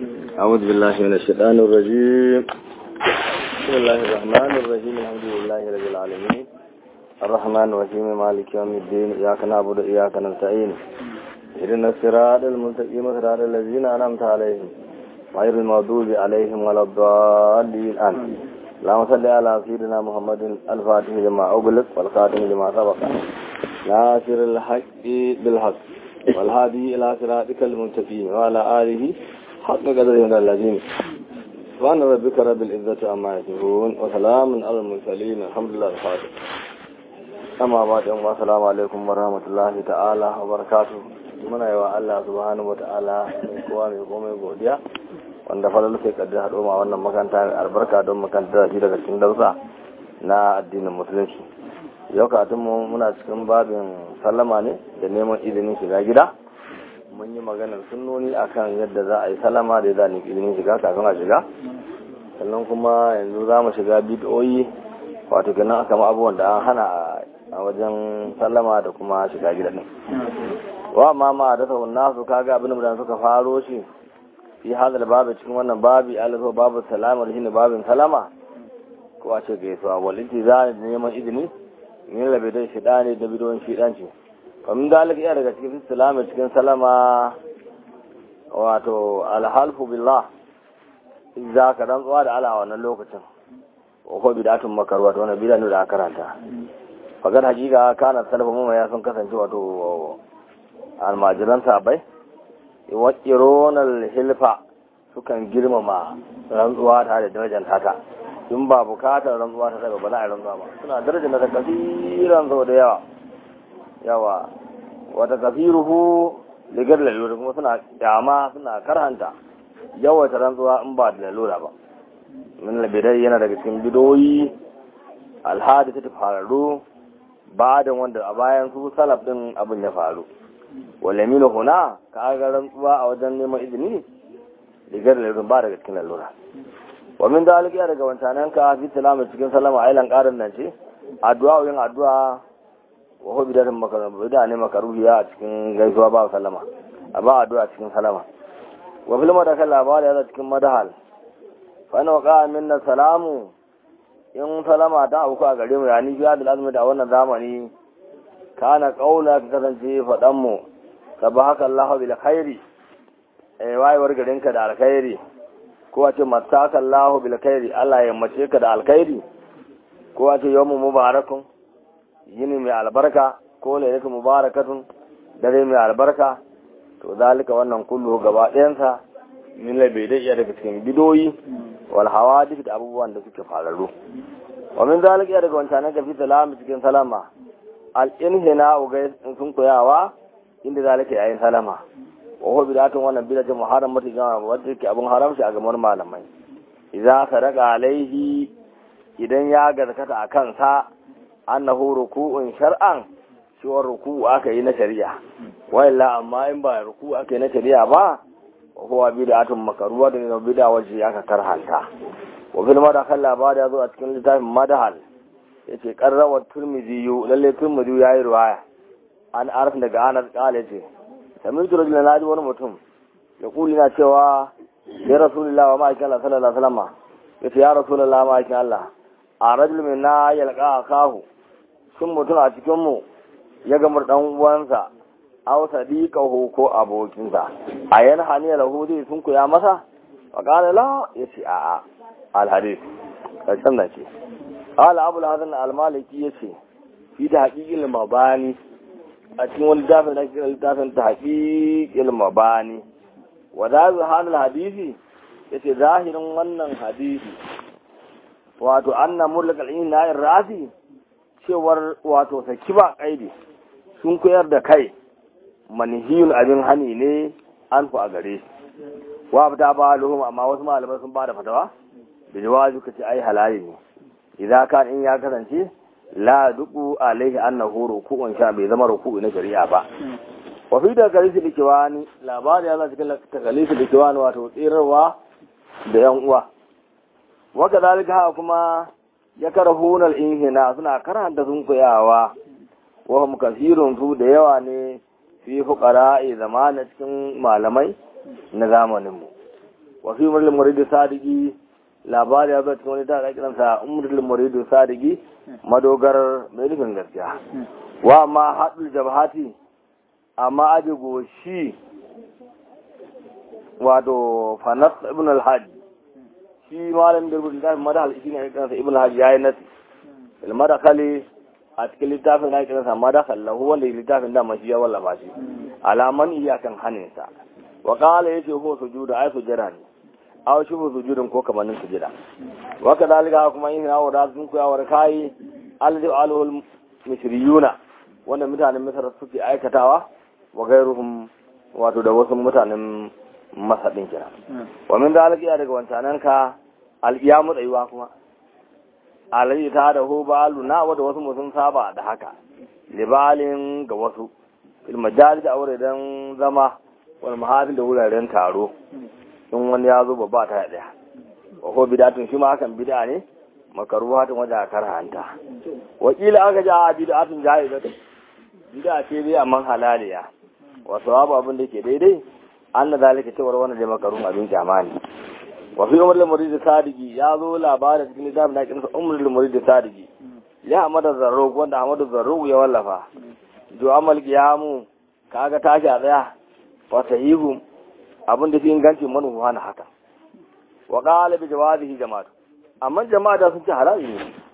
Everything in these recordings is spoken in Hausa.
أعوذ بالله من الشيطان الرجيم بسم الله الرحمن الرحيم الحمد لله رب العالمين الرحمن الرحيم مالك يوم الدين إياك نعبد وإياك نستعين اهدنا الصراط المستقيم صراط الذين أنعمت عليهم غير المغضوب عليهم ولا الضالين آمين اللهم صل على سيدنا محمد الفاتح لما أغلق والخاتم لما سبق ناصر الحق بالحق والهادي إلى صراطك المستقيم وعلى آله حق قدره من الذين سبحان ربك رب العزة عما يصفون وسلام على المرسلين الحمد لله الفاتح أما بعد السلام عليكم ورحمة الله تعالى وبركاته muna yi wa Allah subhanahu wa ta'ala mai kowa mai komai godiya wanda falalu sai kaddi haɗo ma wannan makanta mai albarka don makanta shi daga cikin dausa na addinin musulunci yau mu muna cikin babin sallama ne da neman izinin shiga gida mun yi maganar sunnoni akan yadda za a yi sallama da za a izinin shiga kafin a shiga sannan kuma yanzu za mu shiga bidiyoyi wato kenan aka ma abubuwan da an hana a wajen sallama da kuma shiga gida ne wa ma ma da sahun nasu kaga abin da suka faro shi fi hadal babu cikin wannan babi alifa babu salama da shine babin salama ko a ce gaisuwa walinti za a neman izini min rabe don shida ne da bidon shidanci kamin dalika iya daga cikin salama cikin salama wato alhalfu billah za ka rantsuwa da ala wannan lokacin ko bidatun makarwa to wannan bidanu da aka karanta fagar hakika kana salafa mu ya sun kasance wato almajiran sabai wakironal hilfa sukan girmama rantsuwa ta da darajar tata in ba bukatar rantsuwa ta daga ba za a rantsuwa ba suna darajar da kasiran sau da yawa yawa wata kafiruhu ligar lalura kuma suna kyama suna karhanta yawaita rantsuwa in ba da lalura ba min labidai yana daga cikin bidoyi alhadi ta faru ba da wanda a bayan su salaf din abin ya faru walamina huna ka ga rantsuwa a wajen neman izini rigar lalurun ba daga cikin lalura wa min dalika daga wancanan ka fi salama cikin salama ailan karin nan ce addu'a yin addu'a wa hu bidatun makaruhi da ne makaruhiya a cikin gaisuwa ba sallama a ba addu'a cikin salama wa fil madakal labari ya cikin madahal fa na waqa minna salamu in salama ta auku a gare mu yani biya da azumi da wannan zamani kana kaula ka kasance faɗan mu sabahaka Allahu bil khairi eh wayewar garinka da alkhairi ko a ce mataka Allahu bil khairi Allah ya mace ka da alkhairi ko a ce yawmu mubarakun yini mai albarka ko lailatu mubarakatun dare mai albarka to zalika wannan kullu gaba ɗayansa min bai da iya daga cikin bidoyi wal hawadith da abubuwan da suke fararru wa min zalika daga wancan ga fi salama cikin salama al'inhina ugai sun koyawa inda zalika yayin salama wa huwa bidatun wannan bidatun muharram mata jama'a wadda ke abun haramci a gamar malamai idan ka daga alaihi idan ya gaskata a kansa annahu ruku'un shar'an cewa ruku'u aka yi na shari'a wa illa amma in ba ruku'u aka yi na shari'a ba wa huwa bidatun makaruwa da bid'a wacce aka karhanta wa fil madakal labari ya zo a cikin littafin madahal ya ce ƙarrawar turmiziyu lalle turmiziyu ya yi ruwaya an arf daga anas ƙala ce sami turu da na ji wani mutum ya kuli na cewa ya rasulullah wa ma'aikin Allah sallallahu alaihi wasallam ya ce ya rasulullah ma'aikin Allah a rajul min na yalqa akahu shin mutum a cikin mu ya ga dan uwansa aw sadiqahu ko abokinsa a yan haniya lahu zai sun kuya masa wa qala la yace a'a al hadith karshen da ce قال أبو الحسن المالكي يسي في تحقيق المباني أتين ولدافن لدافن تحقيق المباني وذاك هذا الحديث يسي ظاهر من الحديث wato anna mulk al-ina rasi cewar wato saki ba kaidi sun koyar da kai manhiyul abin hani ne an fa gare wa fata ba luhum amma wasu malamai sun ba da fatawa da jawazi kace ai halali ne idza kan in ya kasance la duku alaihi annahu ruku'un sha bai zama ruku'u na shari'a ba wa fi da kalisi likiwani labari ya cikin takalisi likiwani wato tsirarwa da yan uwa wa kadalika haka kuma ya karahuna al-inhina suna karanta sun koyawa wa hum kasirun su da yawa ne fi fuqara'i zamanin cikin malamai na zamanin mu wa fi umrul murid sadiki labari ya zo cikin wani da kiran sa umrul murid sadiki madogar mai nufin gaskiya wa ma hadul jabhati amma aje goshi wato fanas ibn al-hajj shi malam da rubuta littafin madahal shi ne kansa ibn al-hajj yayi nasi il madakhali a cikin littafin na kansa madakhal lahu wanda littafin da mashi ya wallafa shi alaman iya kan hanin sa wa qala yace ko sujuda ay sujada ne aw shi sujudin ko kamannin sujada wa kadalika kuma yin hawa da sun koya war kai alladhi alul misriyuna wanda mutanen misar suke aikatawa wa gairuhum wato da wasu mutanen masaɗin kira wa min da alƙiya daga wancanan ka alƙiyamu tsayuwa kuma alayi ta da hu balu na wadda wasu sun saba da haka libalin ga wasu fil majalis a wuraren zama wal mahafil da wuraren taro in wani ya zo babba ta daya wa ko bidatun shi ma hakan bid'a ne makaruhatun wajen karhanta wakila aka ja a bid'atun jaizatun bid'a ce dai amma halaliya wa sawabu abin da ke daidai anna zalika cewar wannan da makarun abin jamani wa fi umar al-murid sadiki ya zo labarin cikin littafin da kinsa umar al-murid sadiki ya amada zarro wanda amadu zarro ya wallafa do amal qiyamu kaga tashi a tsaya wa sahihu abin da fi inganci manufa na haka wa qala bi jawabihi jama'atu amma jama'a da sun ce halali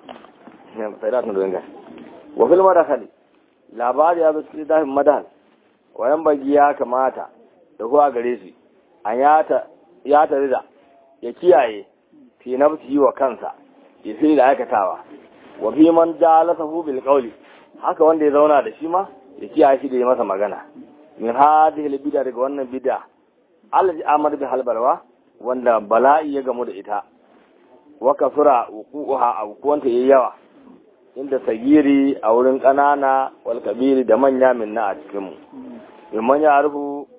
ne sai da tun da wa fil madakhali labari ya zo cikin littafin madal wayan bagi ya kamata da kuwa gare shi an ya tare da ya kiyaye fi nafsi wa kansa ya fi da aikatawa wa fi man jalasahu bil qawli haka wanda ya zauna da shi ma ya kiyaye shi da ya masa magana min hadhihi al bid'a daga wannan bid'a allazi amar bi halbalwa wanda bala'i ya gamu da ita wa kasura wuquha aw kuwanta yayi yawa inda sagiri a wurin ƙanana wal kabiri da manya minna a cikin mu mimman ya rufu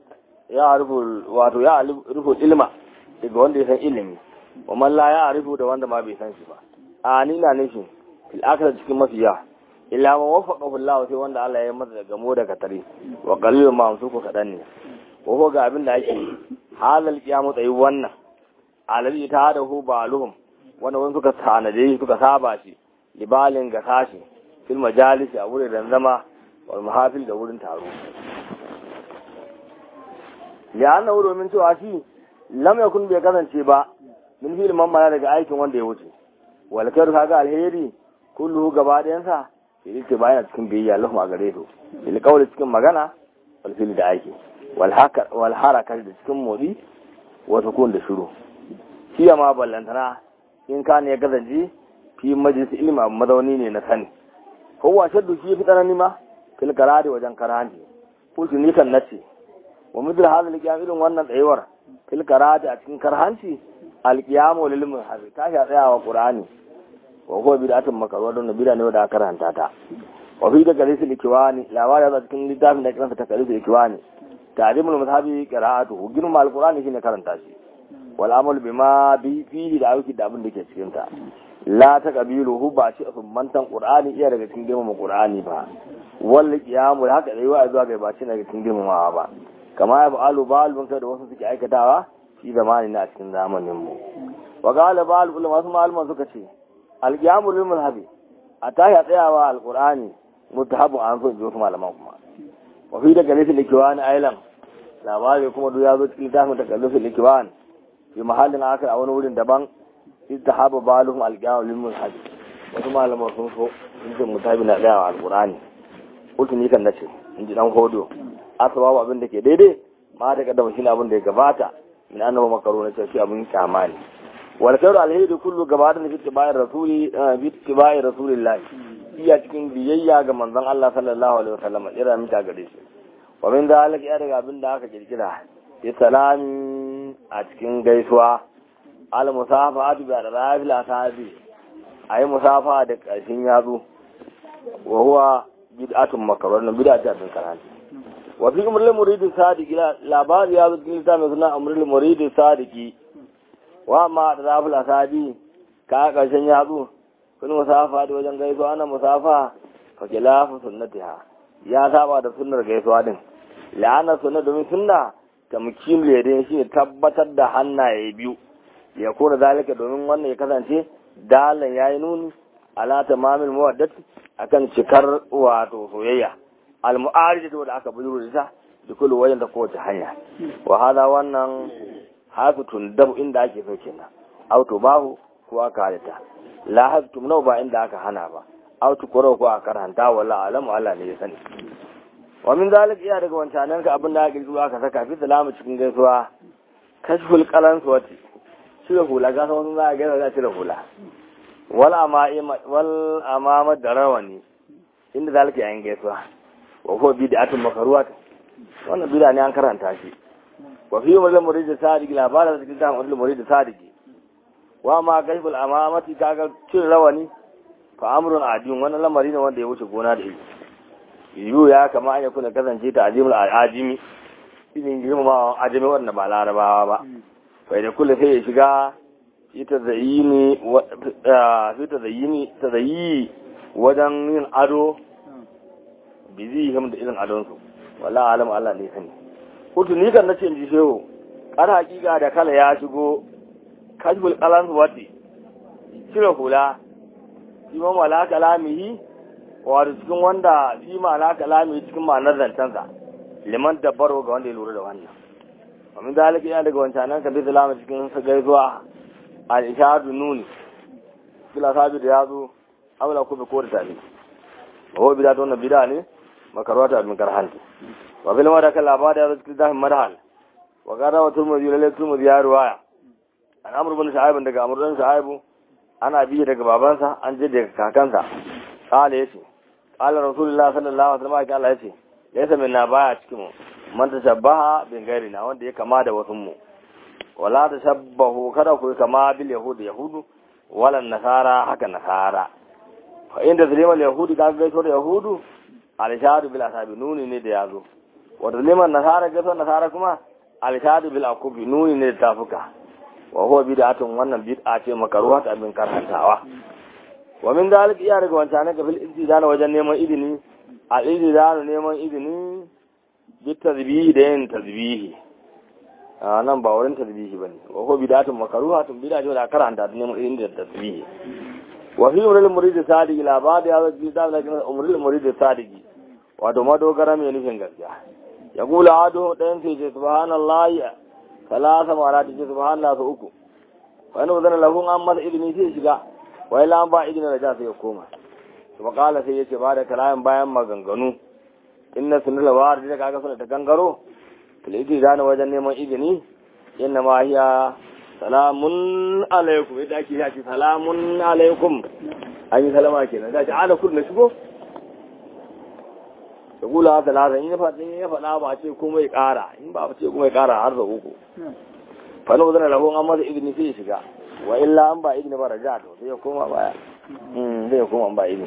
ya rufu wato ya rufu ilma daga wanda ya san ilimi wa man la ya rufu da wanda ma bai san shi ba a ni na nufin fil akhir cikin mafiya illa ma wafaqa Allah sai wanda Allah ya masa daga mu daga tare wa qalil ma su ko kadan ne ko ga abin da ake halal kiyamu tsayi wannan alali ta da hu baluhum wanda wani suka tanade suka saba shi libalin ga tashi fil majalisi a wurin zama wal mahafil da wurin taro ya anna domin cewa shi lam yakun bai kasance ba min fil mamala daga aikin wanda ya wuce wal kar kaga alheri kullu gaba ɗayan sa yake bayan cikin biyayya lahum a gare su bil qawli cikin magana wal fil da aiki wal haka wal haraka da cikin motsi wa sukun da shiru shi ma ballantana in ka ne ya kasance fi majalis ilmi mazauni ne na sani kowa shaddu shi fi tsanani ma fil karari wajen karanti kullu ni kan nace wa mithla hadha al irin wannan tsayuwar fil karati a cikin karhanci al-qiyamu lil muhazi ta sha tsayawa qur'ani wa huwa bid'atun makruha don bid'a ne da karanta ta wa fi da kalisul ikwani labari da cikin littafin da kiransa ta kalisul ikwani ta'limul mazhabi qira'atuhu girma al-qur'ani shine karanta shi wal amal bima bi fihi da aiki da abin da ke cikin ta la ta kabiluhu ba shi mantan qur'ani iya daga cikin girmama qur'ani ba wal qiyamu haka dai wa zuwa ga ba shi daga cikin girmamawa ba kama ya ba'alu ba'alun da wasu suke aikatawa shi zamani na cikin zamanin mu wa qala ba'al ulama wasu malaman suka ce al qiyamu lil mazhabi a tashi tsayawa al qur'ani mutahabun an so wasu malaman kuma wa fi daga nufin likiwani ailan labari kuma duk ya zo cikin littafin takallufin likiwani fi mahallin akar a wani wurin daban istihaba baluhum alqiyamu lil mazhabi wasu malaman sun so sun ce mutabi na tsayawa al qur'ani kultu ni kan nace in ji dan hodo asababu abin da ke daidai ma da kaddama shine abin da ya gabata min annabi makaro na ce shi abin kyama ne wal khairu alheri kullu gabata fi tibai rasuli fi tibai rasulillah iya cikin biyayya ga manzon Allah sallallahu alaihi wasallam ira mita gare shi wa min zalika ya daga abin da aka kirkira ya salami a cikin gaisuwa al musafatu bi al-rafil asabi ayi musafa da kashin yatsu wa huwa bid'atun makarun bid'atun karanta wa fi umrul muridin sadiki labari ya zuci lita mai suna umrul muridin sadiki wa ma da zafil asabi ka karshen yatsu kun musafa da wajen gaisuwa ana musafa fa khilafu sunnatiha ya saba da sunnar gaisuwa din la'ana sunna domin sunna tamkin ledin shi ne tabbatar da hannaye biyu ya kora zalika domin wannan ya kasance dalan yayi nuni ala tamamil muwaddati akan cikar wato soyayya al mu'aridatu da aka bujuro da ta da kullu wajen da kowace hanya wa hada wannan hasutun dab inda ake so kenan auto bahu ko aka halitta la hasutun nau ba inda aka hana ba auto koro ko aka karanta wala alamu Allah ne ya sani wa min zalik iya daga wancanan ka abin da aka kirkiro aka saka fi salamu cikin gaisuwa kashful qalan suwati cire hula ga sun za a gaisa za a cire hula wal amama wal amama da rawani inda zalika yayin gaisuwa wa ko bid'atun makruhat wannan bid'a ne an karanta shi wa fi wal murid sadiq labarin da kitab wal murid sadiq wa ma kashful amamati kaga cire rawani fa amrun adiyun wannan lamari ne wanda ya wuce gona da ilimi yiwu ya kama an yakuna kasance ta ajimul ajimi irin girmama ajimi wanda ba larabawa ba bai da kula sai ya shiga fi ta zayini fi ta zayini ta zayi wajen yin ado bizi him da irin adonsu wala alam Allah ne sani kutu ni kan nace in ji shehu kar hakika da kala ya shigo kashful qalan wati cire hula shi ma mala kalamihi wato cikin wanda shi ma'ana kalami cikin ma'anar zancensa liman dabbaro ga wanda ya lura da wannan ومن ذلك يعني daga wancanan ka bi salama cikin sa gaisuwa al-ishadu nuni bila sabi da yazo amla ku bi kodi tani wa bida to na bida ne makarwata min karhanti wa bil mada kala ba da cikin dahin madhal wa gara wa turmudi lalle turmudi ya ruwaya an amru bin sa'ib daga amru bin sa'ib ana bi daga babansa an je daga kakansa kala yace kala rasulullahi sallallahu alaihi wasallam Allah yace laysa minna baya cikin mu man tashabbaha bin gairina wanda ya kama da wasu mu wala tashabbahu kada ku kama bil yahud yahudu wala nasara haka nasara fa inda zalimal yahudi ka gaito da yahudu alshadu bil asabi nuni ne da yazo wa zalimal nasara gaito nasara kuma alshadu bil akubi nuni ne da tafuka wa huwa bid'atun wannan bid'a ce makaruha ta abin karhantawa wa min dalik iya daga wancan ga fil istidana wajen neman izini al istidana neman izini bit tazbihi da yin tazbihi a nan ba wurin tazbihi bane wa ko bidatun makaruha tun bida ce da karanta da neman inda tazbihi wa fi umrul murid sadiq la ba da ya bi da la umrul murid sadiq wato madogara mai nufin gaskiya ya kula ado ɗayan sai ce subhanallahi salasa mara ta ce subhanallah su uku wani wazana lahun an masa izini sai shiga wai lan ba izini da ja sai ya koma kuma kala sai ya ce ba da kalamin bayan maganganu inna sunnul war da kaga suna ta gangaro tiliti da wajen neman izini inna ma hiya salamun alaikum yadda ake yi salamun alaikum an yi salama kenan da ta ala kullu shigo da gula talata in ya faɗa in ya faɗa ba ce kuma ya ƙara in ba ce kuma ya ƙara har da uku fa na zana lahu an masa izini sai ya shiga wa illa an ba izini ba raja to sai ya koma baya sai ya koma an ba izini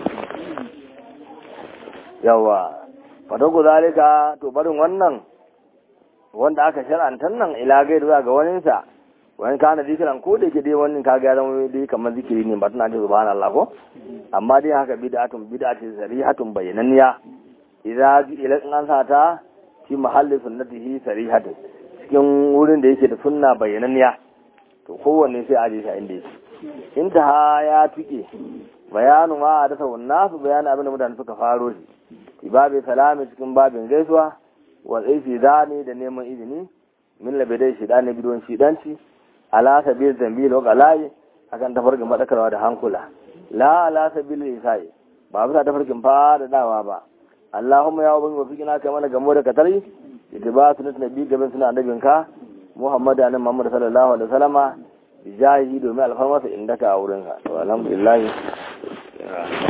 yawa fataku zalika to barin wannan wanda aka shar'antar nan ila gai zuwa ga waninsa wani kana zikiran ko da ke dai wannan kaga ya zama dai kamar zikiri ne ba tana ce subhanallah ko amma dai haka bid'atun bid'atun sarihatun bayananniya idza ila in an sata fi mahalli sunnatihi sarihatun cikin wurin da yake da sunna bayananniya to kowanne sai a je shi inda yake inta ya tuke bayanu ma da wannan su bayanin abin da mutane suka faro shi babin salami cikin babin gaisuwa wa tsaisi zane da neman izini min labidai shida na bidon shidanci ala sabil zambil wa galayi akan tafarkin madakarwa da hankula la ala sabil isai ba bisa tafarkin dawa ba Allahumma ya ubangi wafi kina kai mana gamo da katari ita ba su nuna nabi gaban suna annabinka Muhammadu annabi Muhammad sallallahu alaihi wasallama bijahi domin alfarmasa indaka a wurinka to alhamdulillah